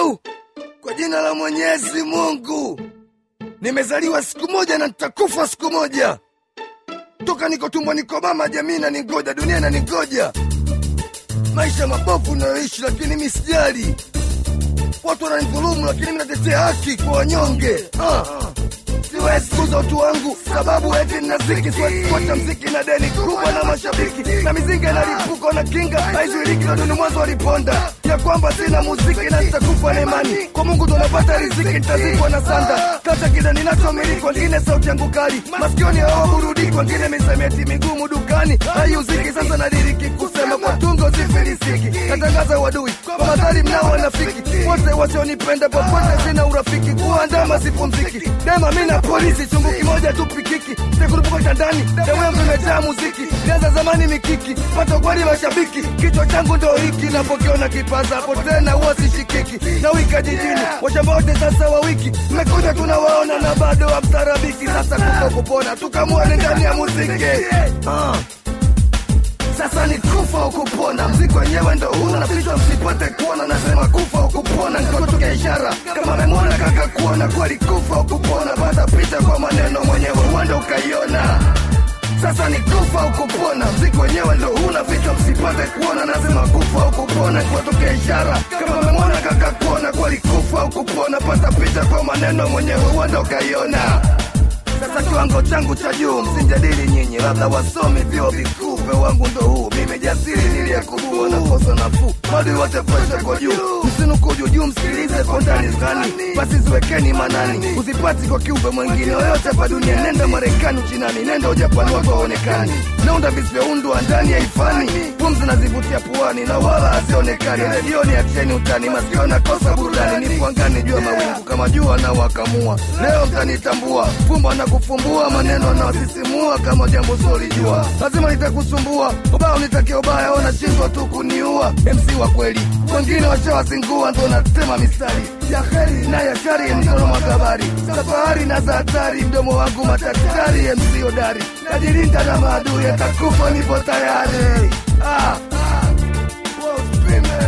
Du, kwa jina la Mwenyezi Mungu, nimezaliwa siku moja na nitakufa siku moja. Toka niko tumboni kwa mama, jamii inaningoja, dunia inaningoja. Maisha mabovu nayoishi, lakini mi sijali. Watu wananidhulumu, lakini mi natetea haki kwa wanyonge. Ah. Siwezi kuza utu wangu sababu eti nina ziki, siwezi kuacha mziki na deni kubwa na mashabiki na mizinga inalipuka na kinga haizuiliki, na duni mwanzo waliponda ya kwamba sina muziki na nitakufa na imani kwa Mungu ndo napata riziki, nitazikwa na sanda kata kile ninachomiliki, wengine sauti yangu kali masikioni hawaburudiki, wengine misamiati migumu dukani haiuziki. Sasa nadiriki kusema kwa tungo zifilisiki, natangaza wadui kwa madhari mnao wanafiki wote wasionipenda popote, sina urafiki kuandama sipumziki dema mina polisi chungu kimoja tu pikiki sikurupuka kitandani damu yangu imejaa muziki nianza zamani mikiki pata kweli mashabiki kichwa changu ndo hiki napokiona kipaza hapo tena huwa sishikiki na wika jijini washamba wote sasa wa wiki mmekuja tunawaona na bado hamtarabiki sasa kufa kupona tukamuone ndani ya muziki ah. Sasa ni kufa ukupona, mziki wenyewe ndo huu, nafichwa msipate kuona, nasema kufa ukupona, nikotoka ishara kama memwona kaka kuona, kweli kufa ukupona, pata picha kwa maneno mwenyewe uende ukaiona. Sasa ni kufa ukupona, mziki wenyewe ndo huu, nafichwa msipate kuona, nasema kufa ukupona, nikotoka ishara kama memwona kaka kuona, kweli kufa ukupona, pata picha kwa maneno mwenyewe uende ukaiona. Sasa kiwango changu cha juu, msinjadili nyinyi, labda wasomi vyuo vikuu. Upeo wangu ndo huu, mimi jasiri niliyekubua na kosa nafuu, madui wote presha kwa juu, msinuku juujuu, msikilize kwa ndani zani, basi ziwekeni manani, uzipati kwa kiumbe mwingine yoyote hapa dunia. Nenda Marekani, Uchinani, nenda Ujapani, watu waonekani, naunda visivyoundwa ndani ya ifani, pumzi nazivutia puani na wala hazionekani. Redioni acheni utani, masikio nakosa burudani, nipo angani juu ya mawingu kama jua na wakamua. Leo mtanitambua, fumba na kufumbua, maneno anawasisimua kama jambo solijua, lazima nitakusumbua, ubao nitakia ubaya, wanashindwa tu kuniua. MC wa kweli, wengine washawazingua, ndo natema mistari ya heri na ya shari, mkono makabari, safari na za hatari, mdomo wangu matatari, MC hodari, najilinda na maadui, atakufa nipo tayari. Ah, ah, wow, spime.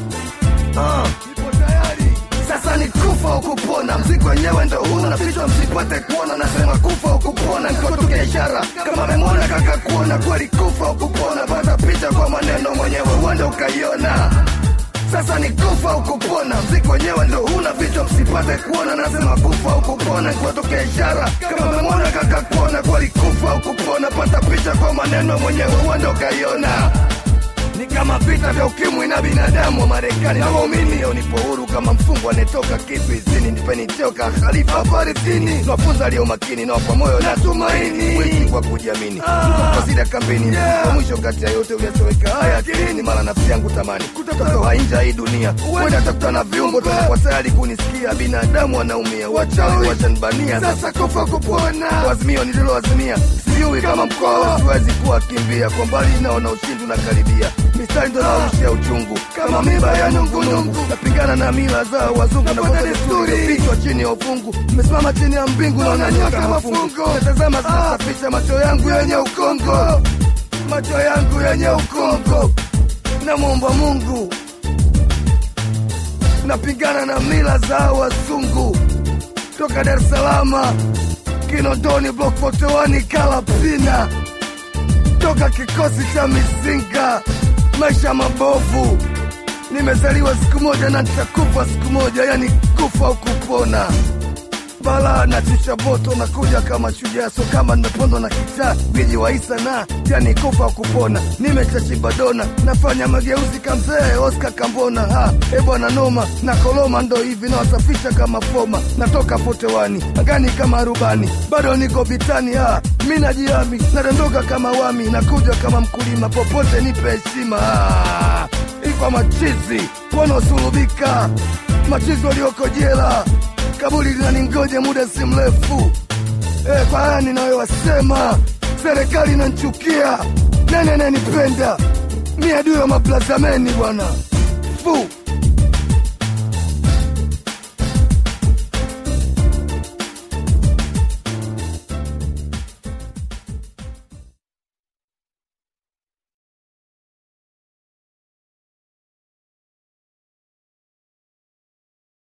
Ah, nipo tayari. Sasa ni kufa ukupona, mziki wenyewe ndo huu, nafichwa msipate kuona, nasema kufa ukupona, nikotoka ishara kama memwona kaka kuona, kweli kufa ukupona, pata picha kwa maneno mwenyewe uende ukaiona. Sasa ni kufa ukupona, mziki wenyewe ndo huu, nafichwa msipate kuona, nasema kufa ukupona, nikotoka ishara kama memwona kaka kuona, kweli kufa ukupona, pata picha kwa maneno mwenyewe uende ukaiona ni kama vita vya ukimwi na binadamu wa Marekani na waumini. Nipo huru kama mfungwa anetoka kizuizini, nipeni toka khalifa Palestini, nawafunza aliyo makini na wapa moyo na tumaini, wiki kwa kujiamini, kasida kambini, kwa mwisho kati ya yote uyasoweka haya akilini, mara nafsi yangu tamani kutoka nje ya hii dunia, huenda takutana viungo tutakuwa tayari kunisikia, binadamu wanaumia, wachawi wachanibania, sasa kufa kupona, wazimio nililoazimia sijui kama mkoa siwezi kuwa kimbia kwa mbali, naona ushindi unakaribia, mistari ndo naushia uchungu kama miba ya nungunungu, napingana na mila za wazungu na kwa desturi, vichwa chini ya ufungu, nimesimama chini ya mbingu, naona nyota kama fungo, natazama zinasafisha macho yangu yenye ukongo, macho yangu yenye ukongo, namwomba Mungu, napingana na mila za wazungu toka Dar es Salaam Kinondoni block 41 Kalapina, toka kikosi cha Mizinga, maisha mabovu. Nimezaliwa siku moja na nitakufa siku moja, yani kufa au kupona. Bala na tisha moto nakuja kama shujaa, so kama nimepondwa na kichaa biji wa Isa na yani kufa au kupona. Nimechachimba dona, nafanya mageuzi kamzee Oscar Kambona. Ha, e bwana noma na koloma, ndo hivi nawasafisha kama foma. Natoka potewani angani kama rubani, bado niko vitani. Ha, mi najiami, nadondoka kama wami, nakuja kama mkulima, popote nipe heshima. Ha, ikwa machizi wanaosulubika, machizi walioko jela kaburi linaningoja muda si mrefu. E, kwa haya ninayowasema, serikali inanchukia, nani ananipenda? Mi adui wa maplazameni bwana fu